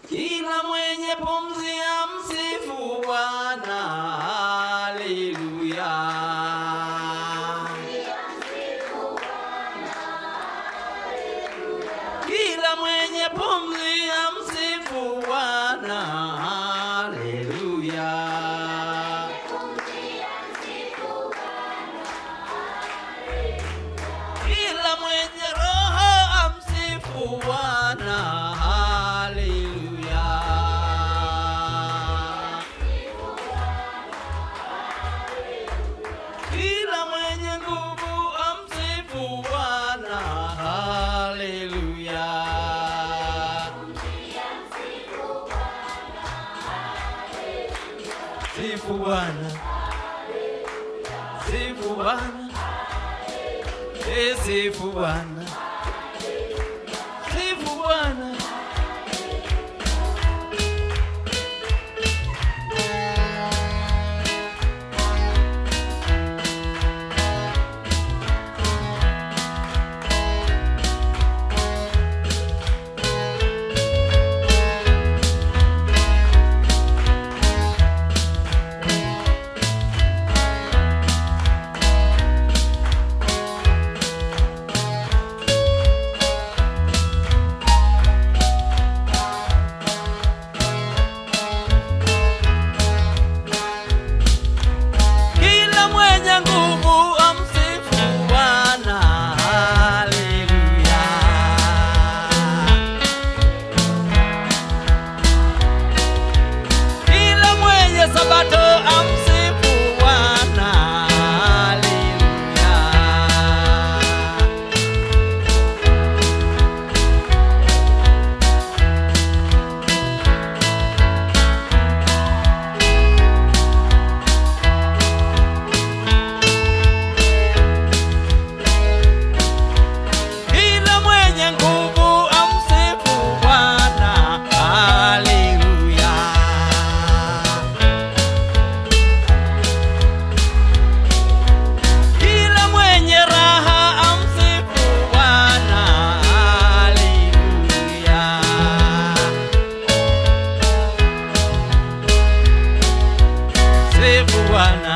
Kila mwenye pumzi ya msifu Bwana, haleluya. Kila mwenye pumzi ya msifu Bwana, haleluya. Kila mwenye roho amsifu Bwana, haleluya. Kila mwenye nguvu amsifu Bwana, haleluya. Sifu Bwana, sifu Bwana. Eh, Sifu Bwana, sifu Bwana. Kila mwenye nguvu amsifu Bwana, haleluya. Kila mwenye sabato amsifu Bwana, haleluya. Kila mwenye nguvu amsifu Bwana, haleluya. Kila mwenye raha amsifu Bwana, haleluya. Sifu Bwana,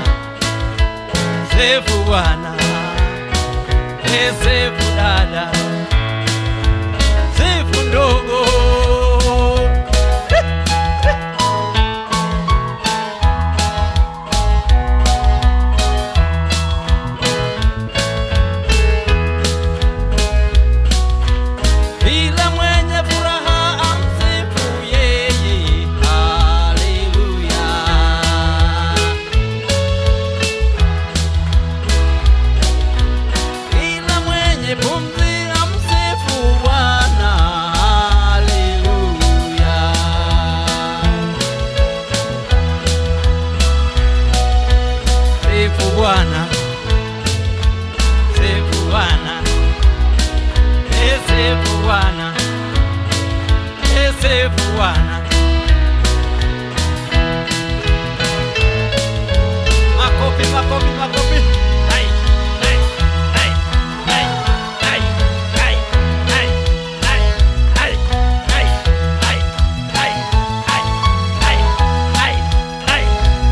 sifu Bwana. Eh, Sifu dada, sifu ndogo. Kila mwenye furaha amsifu yeye, haleluya. Kila mwenye pumzi amsifu Bwana, haleluya. Sifu Bwana, sifu Bwana, eh, sifu Bwana, eh, sifu Bwana. Makofi, makofi, makofi. Hai, hai, hai, hai, hai, hai, hai, hai, hai, hai, hai, hai, hai, hai, hai, hai.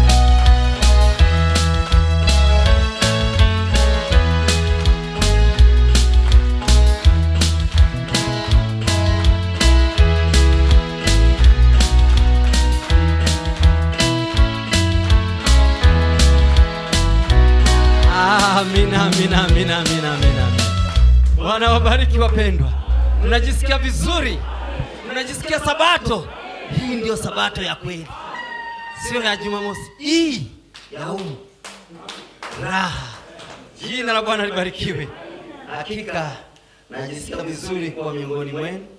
Amina, amina, amina, amina, amina. Bwana wabariki wapendwa, mnajisikia vizuri, mnajisikia sabato. Hii ndio sabato ya kweli, sio ya Jumamosi, hii ya umu raha. Jina la Bwana libarikiwe. Hakika najisikia vizuri kuwa miongoni mwenu